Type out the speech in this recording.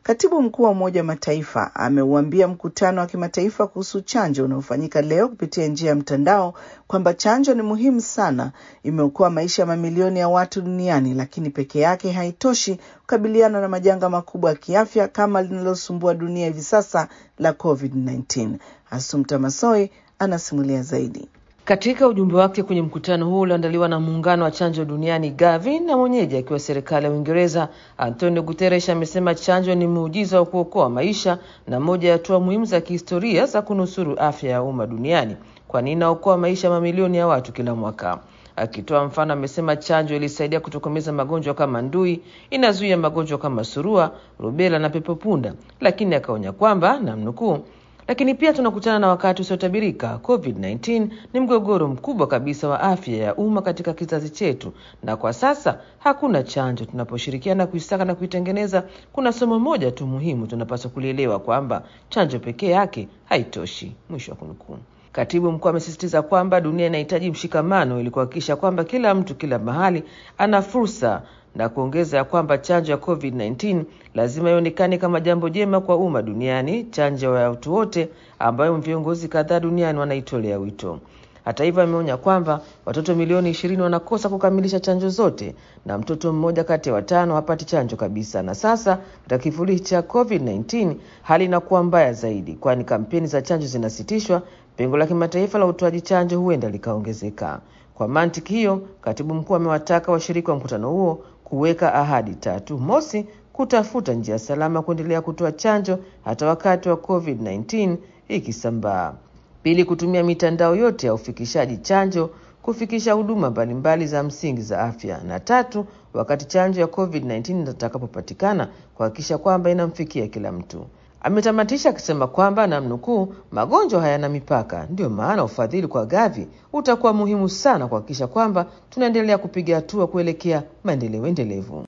Katibu mkuu wa Umoja wa Mataifa ameuambia mkutano wa kimataifa kuhusu chanjo unaofanyika leo kupitia njia ya mtandao kwamba chanjo ni muhimu sana, imeokoa maisha ya mamilioni ya watu duniani, lakini peke yake haitoshi kukabiliana na majanga makubwa ya kiafya kama linalosumbua dunia hivi sasa la COVID-19. Asumta Masoi anasimulia zaidi. Katika ujumbe wake kwenye mkutano huo ulioandaliwa na muungano wa chanjo duniani Gavi na mwenyeji akiwa serikali ya Uingereza, Antonio Guterres amesema chanjo ni muujiza wa kuokoa maisha na moja ya hatua muhimu za kihistoria za kunusuru afya ya umma duniani, kwani inaokoa maisha ya mamilioni ya watu kila mwaka. Akitoa mfano, amesema chanjo ilisaidia kutokomeza magonjwa kama ndui, inazuia magonjwa kama surua, rubela na pepopunda, lakini akaonya kwamba namnukuu lakini pia tunakutana na wakati usiotabirika. COVID-19 ni mgogoro mkubwa kabisa wa afya ya umma katika kizazi chetu, na kwa sasa hakuna chanjo. Tunaposhirikiana kuisaka na kuitengeneza, kuna somo moja tu muhimu tunapaswa kulielewa, kwamba chanjo pekee yake haitoshi. Mwisho wa kunukuu. Katibu mkuu amesisitiza kwamba dunia inahitaji mshikamano ili kuhakikisha kwamba kila mtu kila mahali ana fursa na kuongeza ya kwamba chanjo ya COVID-19 lazima ionekane kama jambo jema kwa umma duniani, chanjo ya watu wote ambayo viongozi kadhaa duniani wanaitolea wito. Hata hivyo, ameonya kwamba watoto milioni ishirini wanakosa kukamilisha chanjo zote na mtoto mmoja kati ya watano hapati chanjo kabisa. Na sasa katika kivuli cha COVID-19 hali inakuwa mbaya zaidi, kwani kampeni za chanjo zinasitishwa, pengo la kimataifa la utoaji chanjo huenda likaongezeka. Kwa mantiki hiyo, katibu mkuu amewataka washiriki wa mkutano huo kuweka ahadi tatu. Mosi, kutafuta njia salama kuendelea kutoa chanjo hata wakati wa COVID-19 ikisambaa. Pili, kutumia mitandao yote ya ufikishaji chanjo kufikisha huduma mbalimbali za msingi za afya, na tatu, wakati chanjo ya COVID-19 itakapopatikana kuhakikisha kwamba inamfikia kila mtu. Ametamatisha akisema kwamba namnukuu, magonjwa hayana mipaka, ndiyo maana ufadhili kwa Gavi utakuwa muhimu sana kuhakikisha kwamba tunaendelea kupiga hatua kuelekea maendeleo endelevu.